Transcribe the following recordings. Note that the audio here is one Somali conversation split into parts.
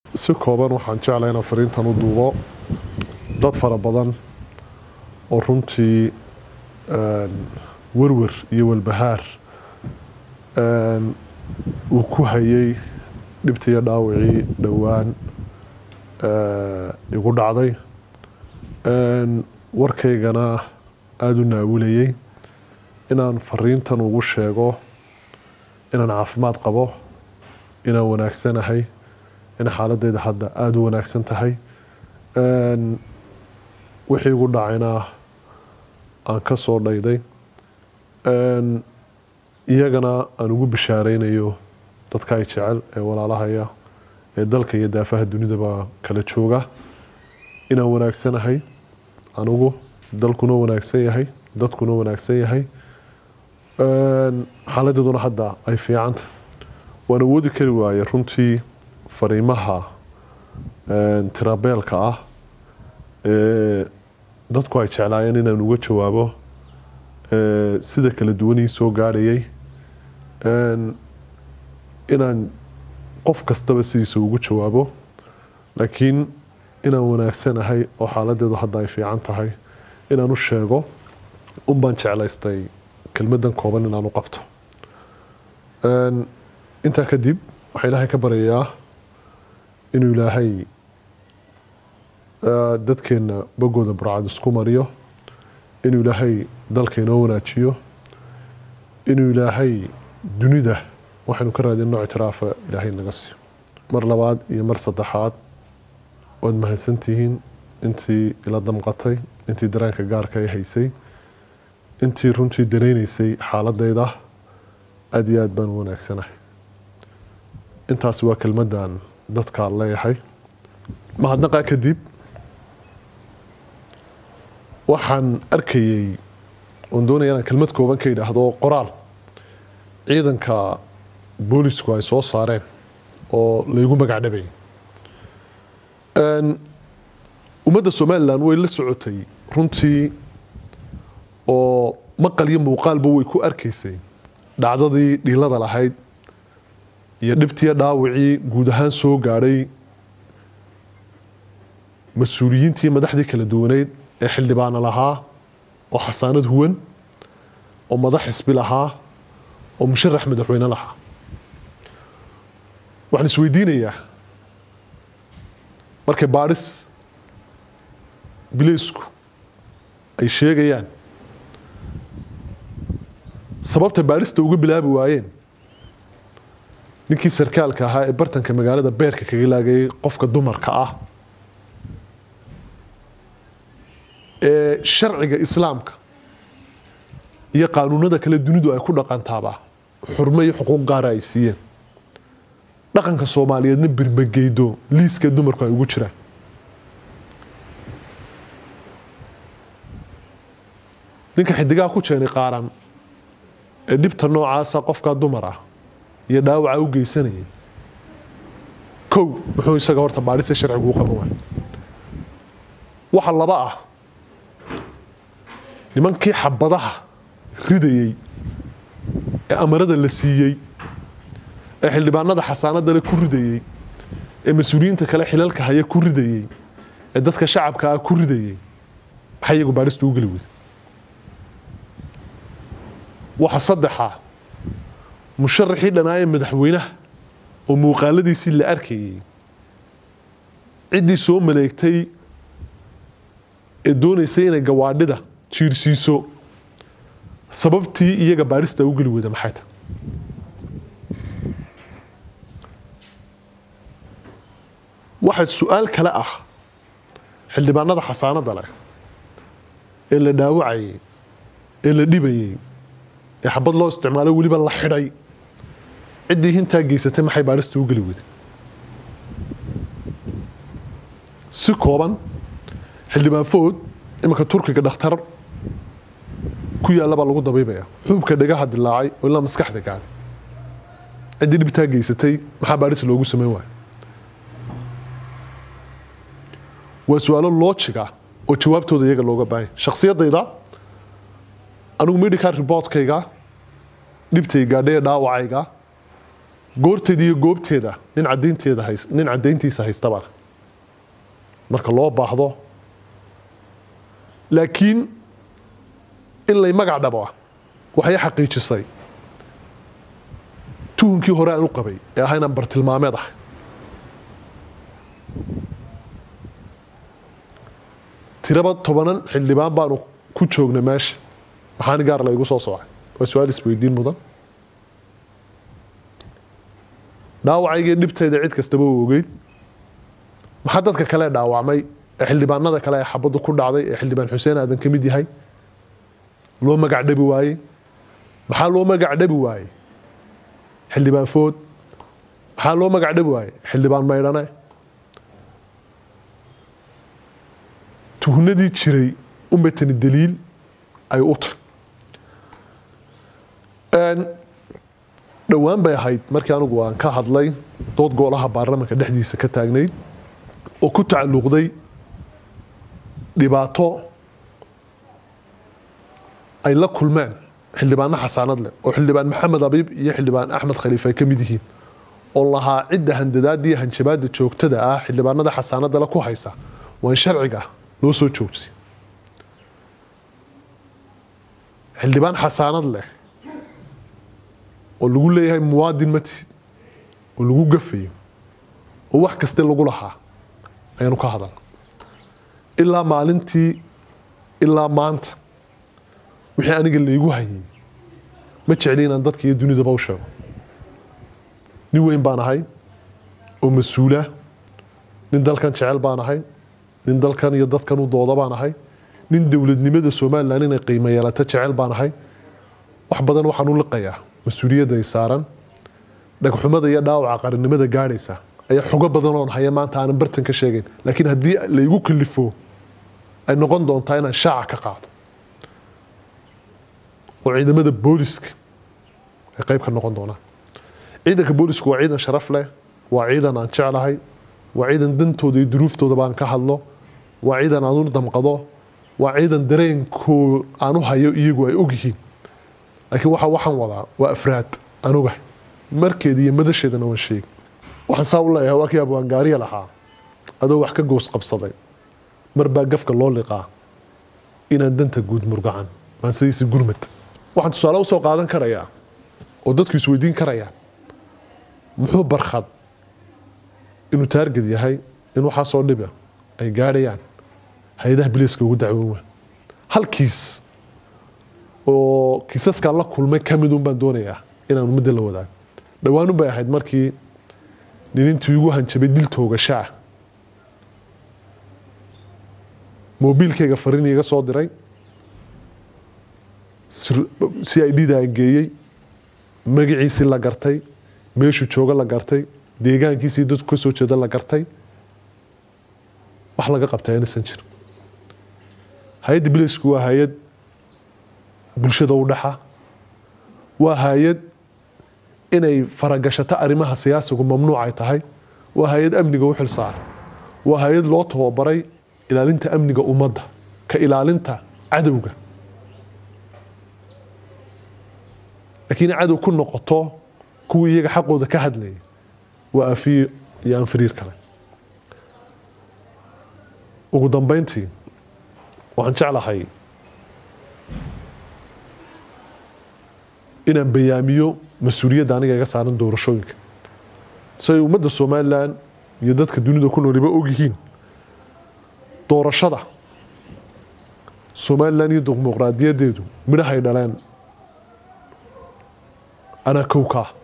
si kooban waxaan jeclay inaan fariintan u duubo dad fara badan oo runtii werwer iyo walbahaar uu ku hayay dhibtiiyo dhaawacii dhowaan igu dhacday warkaygana aada u naawilayay inaan fariintan ugu sheego inaan caafimaad qabo inaan wanaagsanahay in xaaladeyda hadda aada u wanaagsan tahay wixii igu dhacayna aan ka soo dhayday iyagana aan ugu bishaareynayo dadka ay jecel ee walaalahaya ee dalka iyo daafaha dunidaba kala jooga inaan wanaagsanahay anugu dalkuna wanaagsan yahay dadkuna wanaagsan yahay xaaladeeduna hadda ay fiicanta waan awoodi kari waaye runtii fariimaha tirabeelka ah ee dadku ay jeclaayeen inaan uga jawaabo sida kala duwanii soo gaadhayay inaan qof kastaba sidiisa ugu jawaabo laakiin inaan wanaagsanahay oo xaaladeedu hadda ay fiican tahay inaan u sheego un baan jeclaystay kelmadan kooban inaan u qabto intaa kadib waxaa ilaahay ka baryayaa inuu ilaahay dadkeenna bogooda burcad isku mariyo inuu ilaahay dalka inoo wanaajiyo inuu ilaahay dunida waxaynu ka raadinno ictiraafa ilaahay naga siiyo mar labaad iyo mar saddexaad waad mahadsantihiin intii ila damqatay intii dareenka gaarka ay haysay intii runtii dareynaysay xaaladeyda aada iyo aad baan u wanaagsanahay intaas waa kelmadan dadkaan leeyahay mahadnaqaa kadib waxaan arkayay oon doonaya inaan kelmad kooban ka yidhaahdo qoraal ciidanka boolisku ay soo saareen oo laygu magacdhabayay ummadda somalilan way la socotay runtii oo maqal iyo muuqaalba way ku arkaysay dhacdadii dhiilada lahayd iyo dhibtiyo dhaawacii guud ahaan soo gaadhay mas-uuliyiintii madaxdii kala duwaneyd ee xildhibaana lahaa oo xasaanad huwan oo madax xisbi lahaa oo musharax madaxweyne lahaa waxaan isweydiinayaa markay baadhis bileysku ay sheegayaan sababta baadhista uga bilaabi waayeen ninkii sarkaalka ahaa ee bartanka magaalada beerka kaga laagayay qofka dumarka ah ee sharciga islaamka iyo qaanuunada kale dunidu ay ku dhaqantaaba xurmo iyo xuquuq gaara ay siiyeen dhaqanka soomaaliyeedna birmageydo liiska dumarku ay ugu jiraan ninka xidigaha ku jeenay qaaran ee dhibta noocaasa qofkaa dumar ah iyo dhaawaca u geysanayay kow muxuu isaga horta baadhisa sharcigu u qaban waay waxa laba ah nimankii xabadaha ridayey ee amarada la siiyey ee xildhibaanada xasaanadale ku ridayey ee mas-uuliyiinta kale xilalka haya ku ridayey ee dadka shacabka ah ku ridayey maxay iyagu baadhista u geli weyda waxa saddexa musharaxii dhanaaye madaxweynaha oo muuqaaladiisii la arkayay ciddii soo maleegtay ee doonaysay inay gawaadhida jiirsiiso sababtii iyaga baadhista u geli weyda maxay tahay waxaa su-aal kale ah xildhibaanada xasaanada leh ee la dhaawacayay ee la dhibayay ee xabad loo isticmaalo weliba la xidhay ciddii hintaa geysatay maxay baadhista u geli weyday si kooban xildhibaan food iminka turkiga dhakhtar ku yaalla baa lagu dabiibaya xuubka dhagaha dilaacay oo ilaa maskaxda gaadhay ciddii dhibtaa geysatay maxaa baadhis loogu samayn waaya waa su-aalo loojiga oo jawaabtooda iyaga looga baahanya shakhsiyadayda anigu medical reportkayga dhibtay gaadhay ee dhaawacayga goorteeda iyo goobteeda nin cadaynteeda hays nin cadayntiisa haystaba marka loo baahdo laakiin in lay magac dhabo waxay xaqiijisay tuhunkii hore aan u qabay ee ahaa inaan bartilmaameed ah tiraba tobanan xildhibaan baanu ku joognay meesha maxaani gaar la igu soo soocay waa su-aal isweydiin mudan dhaawacaygii dhibtayda cid kastaba u ogeyd maxaa dadka kale dhaawacmay ee xildhibaanada kale ee xabaddu ku dhacday ee xildhibaan xuseen aadan ka mid yahay loo magac dhabi waayey maxaa loo magac dhabi waayey xildhibaan food maxaa loo magac dhabi waayey xildhibaan maydhane tuhunadii jiray umatani daliil ay u tahy dhowaan bay ahayd markii anigu aan ka hadlay dood goolaha baarlamanka dhexdiisa ka taagnayd oo ku tacalluqday dhibaato ay la kulmeen xildhibaano xasaanad leh oo xildhibaan maxamed abiib iyo xildhibaan axmed khaliif ay ka mid yihiin oo lahaa cidda handadaada iyo hanjabaada joogtada ah xildhibaanada xasaanada le ku haysa waa in sharciga loo soo joogsay xildhibaan xasaanad leh oo lagu leeyahay muwaadin matid oo lagu gafayo oo wax kaste lagu lahaa ayaanu ka hadal ilaa maalintii ilaa maanta wixii aniga laygu hayay ma jecli inaan dadka iyo dunidaba u sheego nin weyn baan ahay oo mas-uula nin dalkan jecel baan ahay nin dalkan iyo dadkan u dooda baan ahay nin dowladnimada somalilan inay qiimo yeelato jecel baan ahay wax badan waxaan u liqayaa mas-uuliyadda ay saaran dhagxumada iyo dhaawaca qarannimada gaadhaysa ayaa xogo badan oon haya maanta aanan bartan ka sheegayn laakiin haddii laygu kalifo ay noqon doontaa inaan shaaca ka qaado oo ciidamada booliska ay qayb ka noqon doonaan ciidanka boolisku waa ciidan sharaf leh waa ciidan aan jeclahay waa ciidan dantooda iyo duruuftooda baan ka hadlo waa ciidan aan u damqado waa ciidan dareenkoo aan u hayo iyagu ay ogyihiin laakiin waxa waxaan wadaa waa afraad aan ogahay markeeda iyo madasheedana waan sheegi waxaan saa u leeyahay waa kii abwaangaariya lahaa adoo wax ka goos qabsaday mar baa gafka loo liqaa inaan danta guud murgacan maansadiisa gurmad waxaan tusaale usoo qaadan karayaa oo dadku isweydiin karayaan muxuu barkhad inuu taarged yahay in waxaasoo dhiba ay gaadhayaan hay-adaha biliiska ugu dacwoon waa hal kiis oo kiisaskaan la kulmay ka midun baan doonayaa inaan ummadda la wadaago dhowaanun bay ahayd markii ninintii igu hanjabay dil toogashaa moobiilkayga fariin iga soo diray si i d-da aan geeyey magaciisii la gartay meeshuu jooga la gartay deegaankiisii dadku ka soo jeeda la gartay wax laga qabtaa inaysan jirin hay-adda bilisku waa hay-ad bulshada u dhaxa waa hay-ad inay faragashato arrimaha siyaasigu mamnuuc ay tahay waa hay-ad amniga u xil saaran waa hay-ad loo tababaray ilaalinta amniga ummadda ka ilaalinta cadowga laakiin cadow ku noqoto kuwii iyaga xaqooda ka hadlayay waa afiyo iyo aan fariir kale ugu dambeyntii waxaan jeclahay inaan bayaamiyo mas-uuliyadda aniga iga saaran doorashooyinka si ay ummadda somalilan iyo dadka dunida ku nooliba ogyihiin doorashada somalilan iyo dimuqraadiyadeedu midhahay dhaleen anaa kowka ah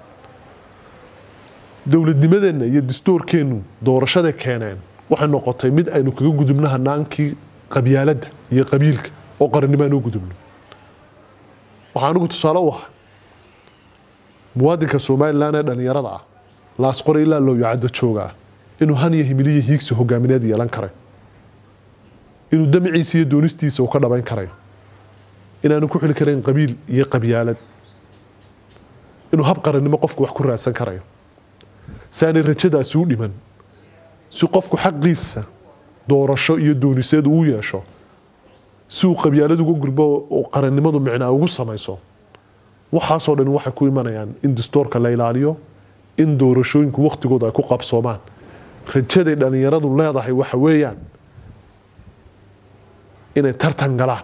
dowladnimadeenna iyo dastuurkeennu doorashada keeneen waxay noqotay mid aynu kaga gudubno hanaankii qabyaaladda iyo qabiilka oo qarannimo aan u gudubno waxaa anigu tusaale u ahaa muwaadinka somalilan ee dhallinyarada ah laasqore ilaa looyacaddo jooga ah inuu han iyo himiliyo hiigsi hogaamineed yeelan karay inuu damciisa iyo doonistiisa uu ka dhabayn karayo inaanu ku xili karayn qabiil iyo qabyaalad inuu hab qarannimo qofku wax ku raadsan karayo si aanay rajadaasi u dhiman si qofku xaqiisa doorasho iyo dooniseed uu yeesho si uu qabyaalad uga gurbo oo qarannimadu micnaa ugu samayso waxaasoo dhan waxay ku imanayaan in dastoorka la ilaaliyo in doorashooyinku waqtigooda ay ku qabsoomaan rajaday dhallinyaradu leedahay waxa weeyaan inay tartan galaan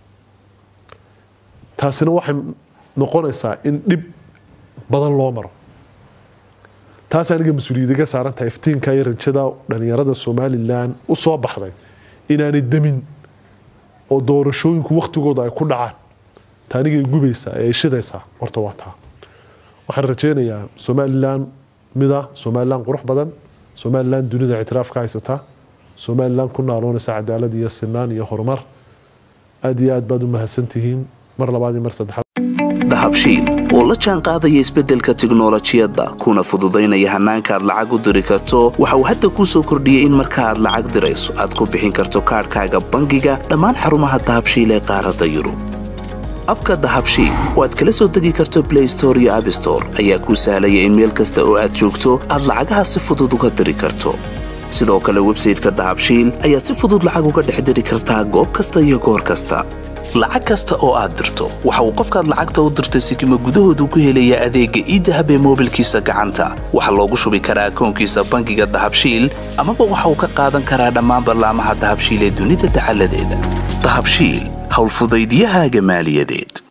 taasina waxay noqonaysaa in dhib badan loo maro taas aniga mas-uuliyadda ka saaran tahay iftiinka iyo rajada dhallinyarada somalilan u soo baxday inaanay demin oo doorashooyinku waqtigooda ay ku dhacaan ta anigay gubaysaa ee ay shidaysaa horta waa taa waxaan rajaynayaa somalilan mida somalilan qurux badan somalilan dunida ictiraaf ka haysataa somalilan ku naaloonaysa cadaalad iyo sinaan iyo horumar aad iyo aad baad u mahadsantihiin mar labaad iyo mar saddexaad dahabshiil oo la jaan qaadaya isbeddelka tiknolojiyadda kuna fududaynaya hannaanka aad lacag u diri karto waxa uu hadda kuu soo kordhiyey in marka aad lacag dirayso aad ku bixin karto kaadhkaaga bangiga dhammaan xarumaha dahabshiil ee qaaradda yurub abka dahabshiil oo aad kala soo degi karto blay store iyo abstore ayaa kuu sahlaya in meel kasta oo aad joogto aad lacagaha si fudud uga diri karto sidoo kale websayteka dahabshiil ayaad si fudud lacag uga dhex diri kartaa goob kasta iyo goor kasta lacag kasta oo aad dirto waxa uu qofkaad lacagta u dirtay sikima gudahoodu ku helayaa adeegga iidahab ee moobilkiisa gacanta waxaa loogu shubi karaa akoonkiisa bangiga dahabshiil amaba waxa uu ka qaadan karaa dhammaan ballaamaha dahabshiil ee dunida dacaladeeda dahabshiil howlfudaydiyahaaga maaliyadeed